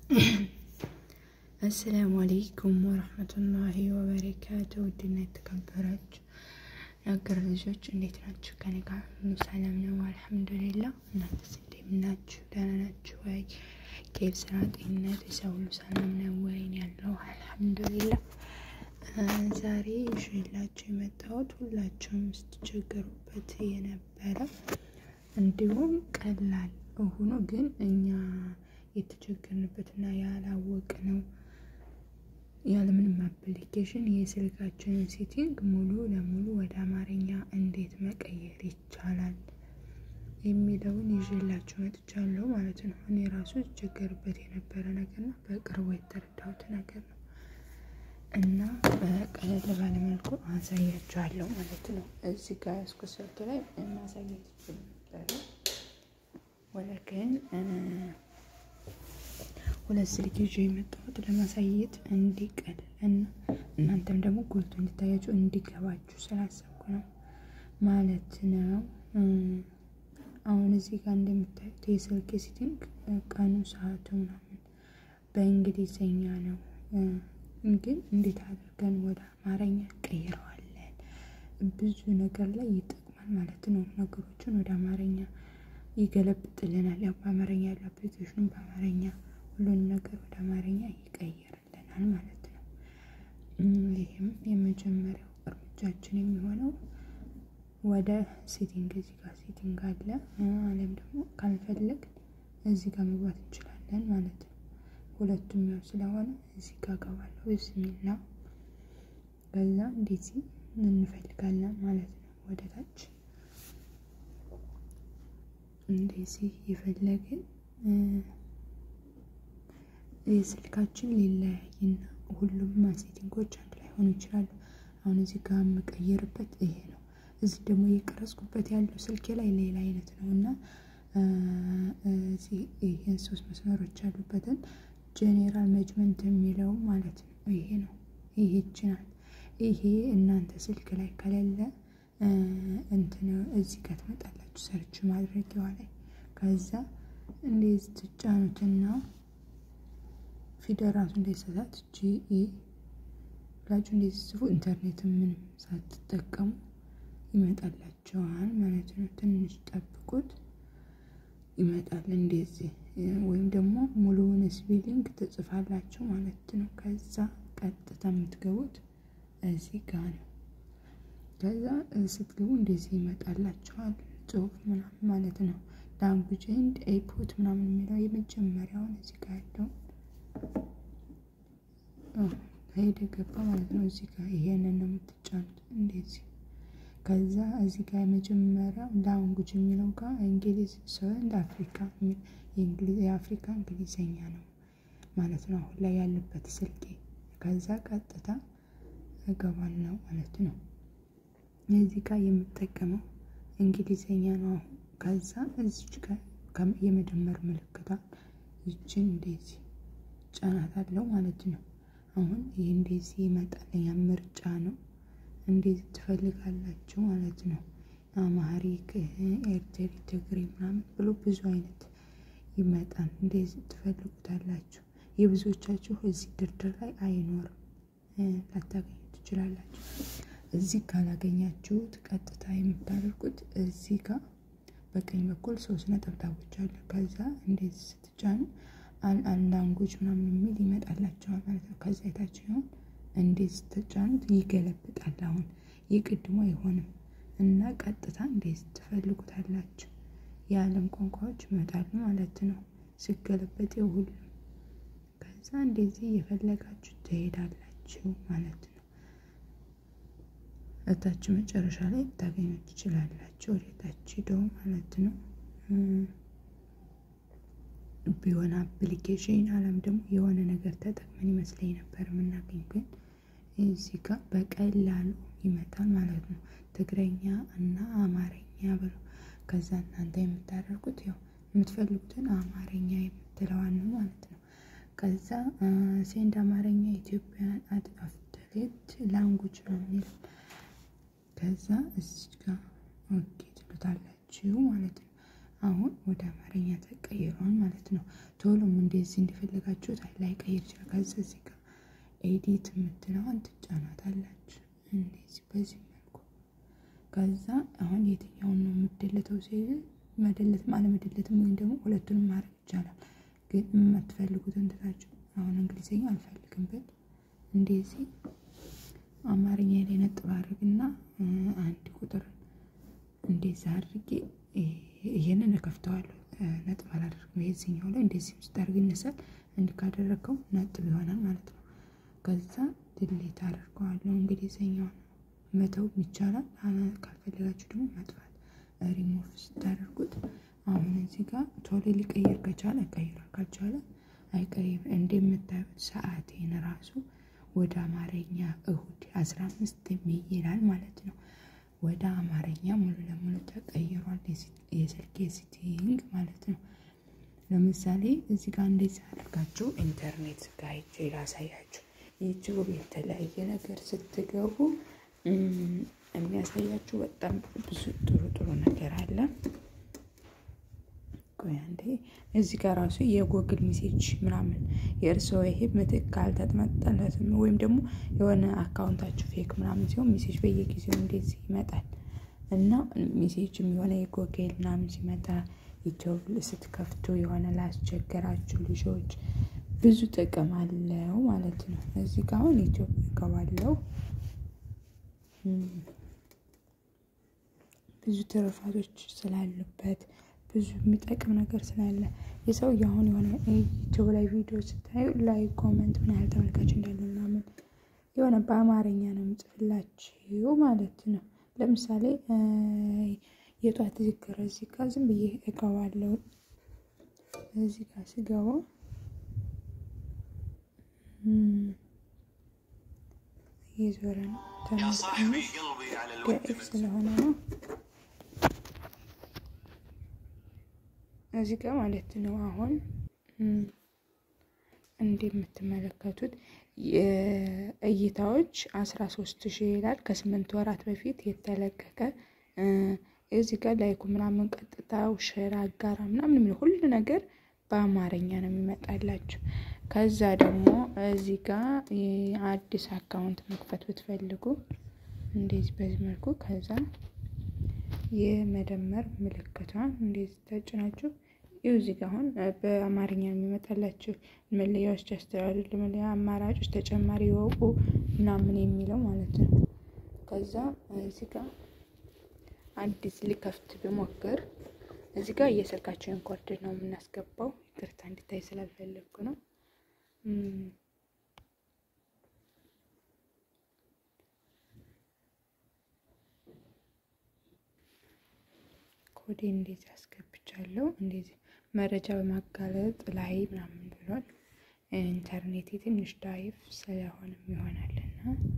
አሰላሙ አለይኩም ወረህመቱላሂ ወበረካቱ። ውድና የተከበራችሁ የሀገር ልጆች እንዴት ናችሁ? ከኔ ጋር ሁሉ ሰላም ነው አልሐምዱሊላ። እናንተስ እንዴት ናችሁ? ደህና ናችሁ ወይ? ኬፍ ስራ፣ ጤንነት፣ የሰው ሁሉ ሰላም ነው ወይ? ያለው አልሐምዱሊላ። ዛሬ ይዤላችሁ የመጣሁት ሁላችሁም ስትቸገሩበት የነበረ እንዲሁም ቀላል ሆኖ ግን እኛ የተቸገርንበትና ያላወቅነው ያለምንም አፕሊኬሽን የስልካችንን ሴቲንግ ሙሉ ለሙሉ ወደ አማርኛ እንዴት መቀየር ይቻላል የሚለውን ይዤላችሁ መጥቻለሁ ማለት ነው። እኔ ራሱ የተቸገርበት የነበረ ነገር ነው፣ በቅርቡ የተረዳሁት ነገር ነው እና በቀለል ባለመልኩ አሳያችኋለሁ ማለት ነው። እዚህ ጋር ያስኩ ስልክ ላይ ማሳየት ይችል ነበረ ወለክን ሁለት ስልክ ይዤ የመጣሁት ለማሳየት እንዲቀል እና እናንተም ደግሞ ጎልቶ እንዲታያችሁ እንዲገባችሁ ስላሰብኩ ነው ማለት ነው። አሁን እዚህ ጋር እንደምታዩት የስልክ ሴቲንግ ቀኑ፣ ሰዓቱ ምናምን በእንግሊዝኛ ነው፣ ግን እንዴት አድርገን ወደ አማርኛ ቀይረዋለን? ብዙ ነገር ላይ ይጠቅማል ማለት ነው። ነገሮችን ወደ አማርኛ ይገለብጥልናል። ያው በአማርኛ ያለው አፕሊኬሽኑም በአማርኛ ሁሉን ነገር ወደ አማርኛ ይቀይርልናል ማለት ነው። ይህም የመጀመሪያው እርምጃችን የሚሆነው ወደ ሴቲንግ እዚህ ጋር ሴቲንግ አለ አለም ደግሞ ካልፈለግ እዚህ ጋር መግባት እንችላለን ማለት ነው። ሁለቱም ያው ስለሆነ እዚህ ጋር ገባለሁ ብስሚላ ከዛ እንደዚህ እንፈልጋለን ማለት ነው። ወደ ታች እንደዚህ የፈለግን የስልካችን ሊለያይና ሁሉም ሴቲንጎች አንድ ላይ ሆኑ ይችላሉ። አሁን እዚህ ጋር የምቀይርበት ይሄ ነው። እዚህ ደግሞ እየቀረጽኩበት ያለው ስልኬ ላይ ሌላ አይነት ነው እና ይህን ሶስት መስመሮች ያሉበትን ጄኔራል መጅመንት የሚለው ማለት ነው። ይሄ ነው። ይሄ ይችናል። ይሄ እናንተ ስልክ ላይ ከሌለ እንትን እዚህ ጋር ትመጣላችሁ ሰርች ማድረጊያዋ ላይ ከዛ እንደዚህ ትጫኑትና ፊደል ራሱ እንደሰሳት ጂኢ ብላችሁ እንደዚህ ጽፉ። ኢንተርኔት ምንም ሳትጠቀሙ ይመጣላቸዋል ማለት ነው። ትንሽ ጠብቁት ይመጣል እንደዚህ። ወይም ደግሞ ሙሉውን ስፔሊንግ ትጽፋላችሁ ማለት ነው። ከዛ ቀጥታ የምትገቡት እዚህ ጋር ነው። ከዛ ስትገቡ እንደዚህ ይመጣላችኋል ጽሁፍ ምናምን ማለት ነው። ላንጉጅ ኤንድ ኤፖት ምናምን የሚለው የመጀመሪያውን እዚህ ጋር ያለው ሄደ ገባ ማለት ነው። እዚህ ጋር ይሄንን ነው የምትጫኑት እንደዚህ። ከዛ እዚህ ጋር የመጀመሪያው ላንጉጅ የሚለው ጋር እንግሊዝ ሰንድ አፍሪካ የአፍሪካ እንግሊዝኛ ነው ማለት ነው አሁን ላይ ያለበት ስልኬ። ከዛ ቀጥታ እገባለሁ ማለት ነው። እዚህ ጋር የምጠቀመው እንግሊዝኛ ነው አሁን። ከዛ እዚች ጋር የመደመር ምልክቷን ይችን እንደዚህ ጫናት አለው ማለት ነው። አሁን ይህ እንደዚህ ይመጣልኛ ምርጫ ነው። እንደዚህ ትፈልጋላችሁ ማለት ነው። አማሪክ፣ ኤርትሪ፣ ትግሪ ምናምን ብሎ ብዙ አይነት ይመጣል። እንደዚህ ትፈልጉታላችሁ። የብዙዎቻችሁ እዚህ ድርድር ላይ አይኖርም፣ ላታገኙ ትችላላችሁ። እዚህ ካላገኛችሁት ቀጥታ የምታደርጉት እዚህ ጋር በቀኝ በኩል ሶስት ነጠብጣቦች አሉ። ከዛ እንደዚህ ስትጫኑ ላንጉጅ ምናምን የሚል ይመጣላቸዋል ማለት ነው። ከዛ የታችኛውን እንደዚህ ስትጫኑት ይገለብጣል። አሁን የቅድሞ አይሆንም እና ቀጥታ እንደዚህ ትፈልጉታላችሁ። የዓለም ቋንቋዎች ይመጣሉ ማለት ነው። ሲገለበጥ ሁሉም ከዛ እንደዚህ እየፈለጋችሁ ትሄዳላችሁ ማለት ነው። እታች መጨረሻ ላይ ልታገኙ ትችላላችሁ። ወደታች ሄደው ማለት ነው። ቢሆን አፕሊኬሽን አለም ደግሞ የሆነ ነገር ተጠቅመን ይመስለኝ ነበር የምናገኝ፣ ግን እዚህ ጋር በቀላሉ ይመጣል ማለት ነው። ትግረኛ እና አማርኛ ብሎ ከዛ እናንተ የምታደርጉት ያው የምትፈልጉትን አማርኛ የምትለዋን ነው ማለት ነው። ከዛ ሴንድ አማርኛ ኢትዮጵያን አፍተሌት ላንጉጅ ነው የሚለው ከዛ እዚህ ጋር ኦኬ ትሉታላችሁ ማለት ነው። አሁን ወደ አማርኛ ተቀይሯል ማለት ነው። ቶሎም እንደዚህ እንደፈለጋችሁት ላይቀይር ይችላል። ከዚ እዚህ ጋር ኤዲት የምትለዋን ትጫናታላችሁ እንደዚህ በዚህ መልኩ። ከዛ አሁን የትኛውን ነው የምደለተው ሲል መደለትም አለመደለትም ወይም ደግሞ ሁለቱንም ማድረግ ይቻላል። ግን የማትፈልጉትን ትታችሁ አሁን እንግሊዝኛ አልፈልግም ብል እንደዚህ አማርኛ ላይ ነጥብ አድርግና አንድ ቁጥር እንደዚህ አድርጌ ይሄንን እከፍተዋለሁ። ነጥብ አላደርግም። የዚህኛው ላይ እንደዚህ ስታደርግ ይነሳል። እንዲህ ካደረገው ነጥብ ይሆናል ማለት ነው። ከዛ ድሌት አደርገዋለሁ። እንግሊዝኛውን መተው ይቻላል። ካልፈለጋችሁ ደግሞ ማጥፋት ሪሞቭ ስታደርጉት አሁን እዚህ ጋር ቶሎ ሊቀየር ከቻለ ቀይሯል፣ ካልቻለ አይቀይር። እንደምታዩት ሰዓቴን ራሱ ወደ አማርኛ እሁድ አስራ አምስት ይላል ማለት ነው። ወደ አማርኛ ሙሉ ለሙሉ ተቀይሯል። የስልክ ሴቲንግ ማለት ነው። ለምሳሌ እዚህ ጋር እንደዚህ አድርጋችሁ ኢንተርኔት ጋር ሄጄ ላሳያችሁ። ዩቲዩብ የተለያየ ነገር ስትገቡ የሚያሳያችሁ በጣም ብዙ ጥሩ ጥሩ ነገር አለ። ቆይ አንዴ እዚህ ጋር ራሱ የጎግል ሜሴጅ ምናምን የእርስዎ ይሄ ምትክ አልተመጠለትም ወይም ደግሞ የሆነ አካውንታችሁ ፌክ ምናምን ሲሆን ሜሴጅ በየጊዜው እንደዚህ ይመጣል እና ሜሴጅም የሆነ የጎግል ምናምን ሲመጣ ዩቲዩብ ስትከፍቱ የሆነ ላስቸገራችሁ ልጆች ብዙ ጥቅም አለው ማለት ነው። እዚህ ጋር አሁን ዩቲዩብ እገባለሁ። ብዙ ትሩፋቶች ስላሉበት ብዙ የሚጠቅም ነገር ስላለ የሰው አሁን የሆነ ዩቲዩብ ላይ ቪዲዮ ስታዩ ላይ ኮመንት ምን ያህል ተመልካች እንዳለ ምናምን የሆነ በአማርኛ ነው የምጽፍላችሁ ማለት ነው። ለምሳሌ የጧት ዝክር እዚህ ጋር ዝም ብዬ እገባለሁ። እዚህ ጋር ስገባ እየዞረ ነው ተመልካች ስለሆነ ነው እዚህ ጋር ማለት ነው። አሁን እንደምትመለከቱት እይታዎች አስራ ሶስት ሺህ ይላል ከስምንት ወራት በፊት የተለቀቀ እዚህ ጋር ላይኩ ምናምን ቀጥታው ሼር አጋራ ምናምን የሚለው ሁሉ ነገር በአማርኛ ነው የሚመጣላችሁ። ከዛ ደግሞ እዚህ ጋር አዲስ አካውንት መክፈት ብትፈልጉ እንደዚህ በዚህ መልኩ ከዛ የመደመር ምልክቷን እንደዚህ ተጭናችሁ ይኸው እዚህ ጋር አሁን በአማርኛ የሚመጣላችሁ መለያዎች ያስተላልፍ መለያ አማራጮች ተጨማሪ ይወቁ ምናምን የሚለው ማለት ነው። ከዛ እዚህ ጋር አዲስ ሊከፍት ብሞክር እዚህ ጋር የስልካችንን ኮርድ ነው የምናስገባው። ይቅርታ እንዲታይ ስላልፈለግኩ ነው። ኮዴ እንደዚህ አስገብቻለሁ። እንደዚህ መረጃ በማጋለጥ ላይ ምናምን ብሏል። ኢንተርኔት ትንሽ ዳይፍ ስለሆነም ይሆናልና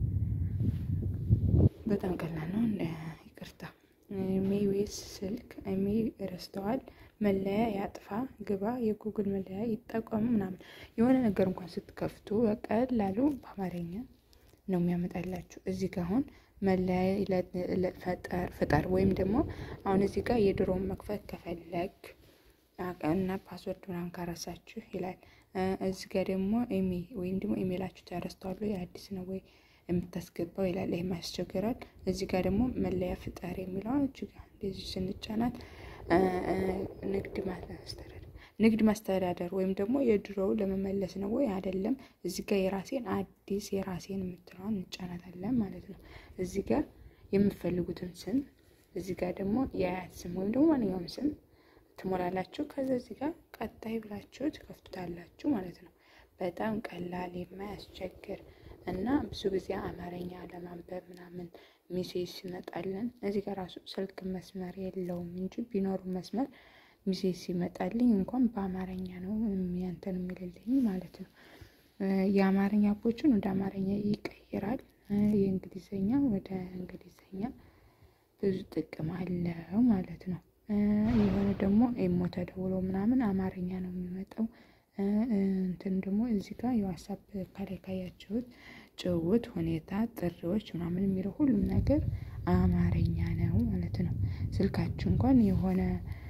በጣም ቀላል ነው። ይቅርታ ሜዌስ ስልክ ሜ ረስተዋል። መለያ ያጥፋ፣ ግባ፣ የጉግል መለያ ይጠቀሙ ምናምን የሆነ ነገር እንኳን ስትከፍቱ በቀላሉ በአማርኛ ነው የሚያመጣላችሁ። እዚህ ጋር አሁን መለያ ፍጠር ወይም ደግሞ አሁን እዚህ ጋር የድሮውን መክፈት ከፈለግ እና ፓስወርድ ምናምን ካረሳችሁ ይላል። እዚህ ጋር ደግሞ ኢሜ ወይም ደግሞ ኢሜላችሁ ተረስተዋል ወይ አዲስ ነው ወይ የምታስገባው ይላል። ይህም ያስቸግራል። እዚህ ጋር ደግሞ መለያ ፍጠር የሚለው እጅግ እንደዚህ ስንጫናት ንግድ ማስተዳደር ንግድ ማስተዳደር ወይም ደግሞ የድሮው ለመመለስ ነው ወይ አይደለም። እዚህ ጋር የራሴን አዲስ የራሴን የምትለዋን እንጫናታለን ማለት ነው። እዚህ ጋር የምትፈልጉትን ስም እዚህ ጋር ደግሞ የአያት ስም ወይም ደግሞ ማንኛውም ስም ትሞላላችሁ። ከዛ እዚህ ጋር ቀጣይ ብላችሁ ትከፍቱታላችሁ ማለት ነው። በጣም ቀላል የማያስቸግር እና ብዙ ጊዜ አማርኛ ለማንበብ ምናምን ሚሴጅ ሲመጣልን እዚህ ጋር ራሱ ስልክ መስመር የለውም እንጂ ቢኖሩ መስመር ሚሴጅ ሲመጣልኝ እንኳን በአማርኛ ነው ያንተን የሚልልኝ ማለት ነው። የአማርኛ አቦችን ወደ አማርኛ ይቀይራል። የእንግሊዝኛ ወደ እንግሊዝኛ ብዙ ጥቅም አለው ማለት ነው። የሆነ ደግሞ ኢሞ ተደውሎ ምናምን አማርኛ ነው የሚመጣው። እንትን ደግሞ እዚህ ጋር የዋትሳፕ ከላይ ካያችሁት ጭውውት፣ ሁኔታ፣ ጥሪዎች ምናምን የሚለው ሁሉም ነገር አማርኛ ነው ማለት ነው። ስልካችሁ እንኳን የሆነ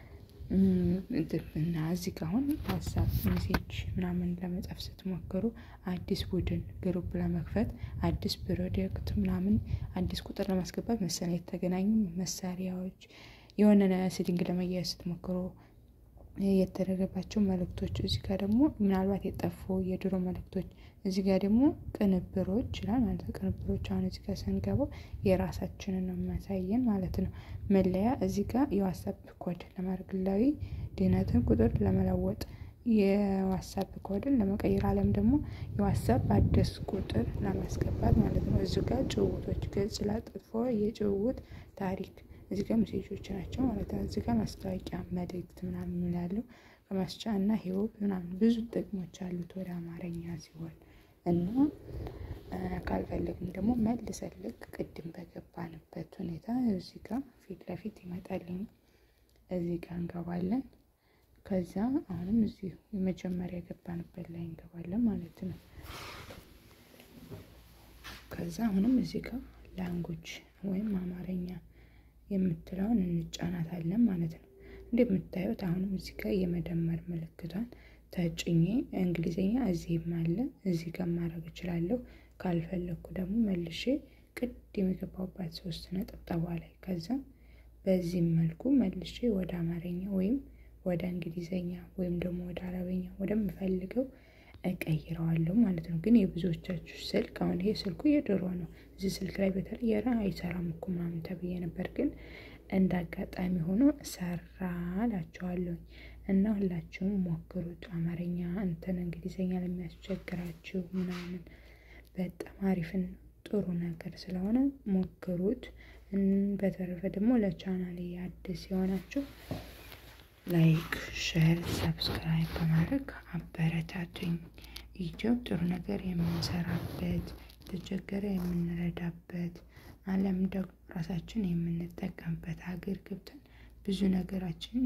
እና እዚህ ጋ አሁን ዋትሳፕ ሜሴጅ ምናምን ለመጻፍ ስትሞክሩ አዲስ ቡድን ግሩፕ ለመክፈት አዲስ ፕሮጀክት ምናምን አዲስ ቁጥር ለማስገባት መሰለኝ የተገናኙ መሳሪያዎች የሆነ ሴቲንግ ለመያዝ ስትሞክሩ የተደረገባቸው መልእክቶች እዚህ ጋር ደግሞ ምናልባት የጠፉ የድሮ መልእክቶች እዚህ ጋር ደግሞ ቅንብሮች ይላል ማለት ነው። ቅንብሮች አሁን እዚህ ጋር ስንገባው የራሳችንን ነው የሚያሳየን ማለት ነው። መለያ እዚህ ጋር የዋትሳፕ ኮድ ለማድረግ ግላዊ ድህነትን ቁጥር ለመለወጥ የዋትሳፕ ኮድን ለመቀየር አለም ደግሞ የዋትሳፕ አዲስ ቁጥር ለማስገባት ማለት ነው። እዚህ ጋር ጭውውቶች ገጽ ላጥፎ የጭውውት ታሪክ እዚህ ጋር ሜሴጆች ናቸው ማለት ነው። እዚህ ጋር ማስታወቂያ መልእክት ምናምን ያለው ከማስቻ እና ህይወት ምናምን ብዙ ጥቅሞች አሉት ወደ አማርኛ ሲሆን እና ካልፈለግን ደግሞ መልሰን ልክ ቅድም በገባንበት ሁኔታ እዚህ ጋር ፊት ለፊት ይመጣልኝ እዚህ ጋር እንገባለን። ከዛ አሁንም እዚህ የመጀመሪያ የገባንበት ላይ እንገባለን ማለት ነው። ከዛ አሁንም እዚህ ጋር ላንጉጅ ወይም አማርኛ የምትለውን እንጫናታለን ማለት ነው። እንደምታዩት አሁንም እዚህ ጋር የመደመር ምልክቷን ተጭኜ እንግሊዝኛ እዚህም አለ እዚህ ጋር ማድረግ እችላለሁ። ካልፈለግኩ ደግሞ መልሼ ቅድም የገባሁባት ሶስት ነጠብጣቧ ላይ ከዛ በዚህም መልኩ መልሼ ወደ አማርኛ ወይም ወደ እንግሊዝኛ ወይም ደግሞ ወደ አረበኛ ወደምፈልገው እቀይረዋለሁ ማለት ነው። ግን የብዙዎቻችሁ ስልክ አሁን ይሄ ስልኩ የድሮ ነው። እዚህ ስልክ ላይ በተለይ የራ አይሰራም እኮ ምናምን ተብዬ ነበር፣ ግን እንደ አጋጣሚ ሆኖ ሰራ እላቸዋለሁ። እና ሁላችሁም ሞክሩት። አማርኛ እንትን እንግሊዝኛ ለሚያስቸግራችሁ ምናምን በጣም አሪፍን ጥሩ ነገር ስለሆነ ሞክሩት። በተረፈ ደግሞ ለቻናሌ አዲስ የሆናችሁ ላይክ፣ ሼር፣ ሰብስክራይብ በማድረግ አበረታቱኝ። ዩቲዩብ ጥሩ ነገር የምንሰራበት የተቸገረ የምንረዳበት ዓለም ደግሞ ራሳችን የምንጠቀምበት ሀገር ገብተን ብዙ ነገራችን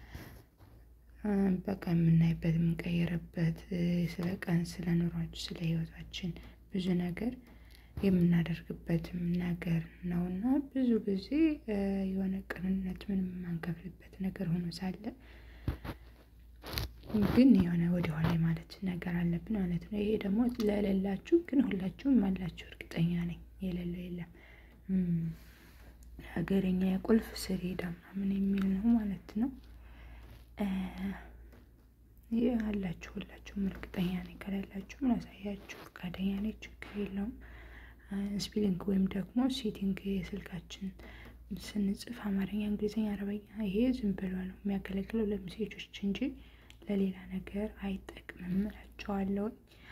በቃ የምናይበት የምንቀይርበት ስለ ቀን ስለ ኑሯችን ስለ ህይወታችን ብዙ ነገር የምናደርግበትም ነገር ነው እና ብዙ ጊዜ የሆነ ቅንነት ምንም የማንከፍልበት ነገር ሆኖ ሳለ ግን የሆነ ወደኋላ ማለት ነገር አለብን ማለት ነው። ይሄ ደግሞ ለሌላችሁ ግን ሁላችሁም አላችሁ እርግጠኛ ነኝ። የሌለው የለም። ሀገረኛ የቁልፍ ስሌዳ ምናምን የሚል ነው ማለት ነው። ይህ አላችሁ ሁላችሁም እርግጠኛ ነኝ። ከሌላችሁም ላሳያችሁ ፈቃደኛ ነኝ። ችግር የለውም። ስፒሊንግ ወይም ደግሞ ሴቲንግ የስልካችን ስንጽፍ አማርኛ፣ እንግሊዝኛ፣ አረበኛ ይሄ ዝም ብሎ ነው የሚያገለግለው ለሜሴጆች እንጂ ለሌላ ነገር አይጠቅምም እላቸዋለሁ።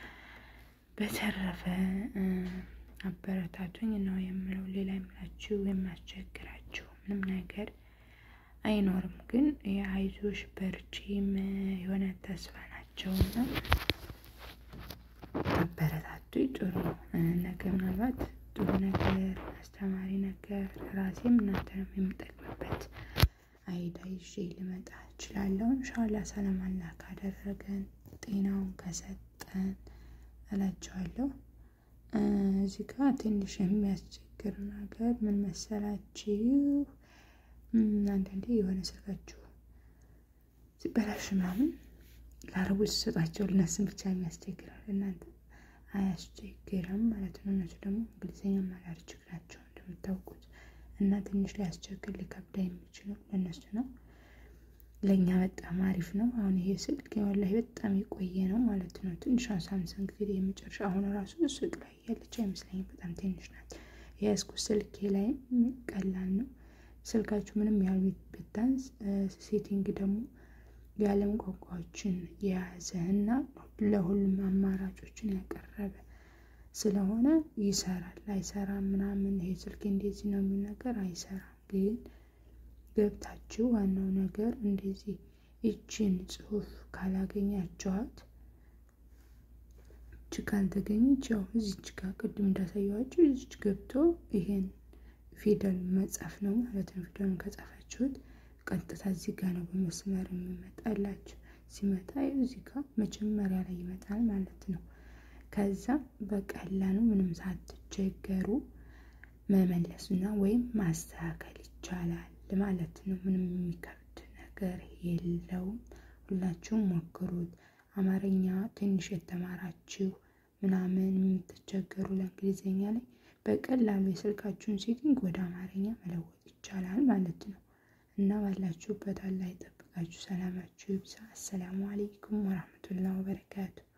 በተረፈ አበረታቱኝ ነው የምለው። ሌላ የምላችሁ የሚያስቸግራችሁ ምንም ነገር አይኖርም። ግን የአይዞሽ በርቺም የሆነ ተስፋ ናቸውና አበረታቱ። ጥሩ ነገ ምናልባት ጥሩ ነገር አስተማሪ ነገር ራሴም እናንተንም የምጠቅምበት አይዳ ይዤ ልመጣ እችላለሁ። እንሻላ ሰላም አላህ ካደረገን ጤናውን ከሰጠን እላቸዋለሁ። እዚህ ጋር ትንሽ የሚያስቸግር ነገር ምን መሰላችሁ? አንዳንዴ የሆነ ስልካችሁ ሲበላሽ ምናምን ለአረቦች ስሰጣቸው ልነስም ብቻ የሚያስቸግራል። እናንተ አያስቸግርም ማለት ነው። እነሱ ደግሞ እንግሊዝኛ ማላር ችግራቸው እንደምታውቁት እና ትንሽ ሊያስቸግር ሊከብዳ የሚችለው ለእነሱ ነው። ለእኛ በጣም አሪፍ ነው። አሁን ይሄ ስልክ ወላሂ በጣም የቆየ ነው ማለት ነው። ትንሿ ሳምሰንግ እንግዲህ የመጨረሻ አሁን ራሱ ሱቅ ላይ ያለች አይመስለኝም። በጣም ትንሽ ናት። የያዝኩት ስልኬ ላይ ቀላል ነው። ስልካችሁ ምንም ያህል ብታንስ ሴቲንግ ደግሞ የዓለም ቋንቋዎችን የያዘ እና ለሁሉም አማራጮችን ያቀረበ ስለሆነ ይሰራል። አይሰራም ምናምን ይሄ ስልክ እንደዚህ ነው የሚል ነገር አይሰራም። ግን ገብታችሁ ዋናው ነገር እንደዚህ ይችን ጽሑፍ ካላገኛችኋት እች ካልተገኘች ያው እዚች ጋር ቅድም እንዳሳየኋችሁ እዚች ገብቶ ይሄን ፊደል መጻፍ ነው ማለት ነው። ፊደሉን ከጻፋችሁት ቀጥታ እዚህ ጋር ነው በመስመር የሚመጣላችሁ። ሲመጣ እዚህ ጋር መጀመሪያ ላይ ይመጣል ማለት ነው። ከዛ በቀላሉ ምንም ሳትቸገሩ መመለስና ወይም ማስተካከል ይቻላል ማለት ነው። ምንም የሚከብድ ነገር ነገር የለውም። ሁላችሁም ሞክሩት። አማርኛ ትንሽ የተማራችሁ ምናምን የምትቸገሩ ለእንግሊዝኛ ላይ በቀላሉ የስልካችሁን ሴቲንግ ወደ አማርኛ መለወጥ ይቻላል ማለት ነው። እና ባላችሁበት አላህ ይጠብቃችሁ፣ ሰላማችሁ ይብዛ። አሰላሙ አሌይኩም ወራህመቱላህ ወበረካቱ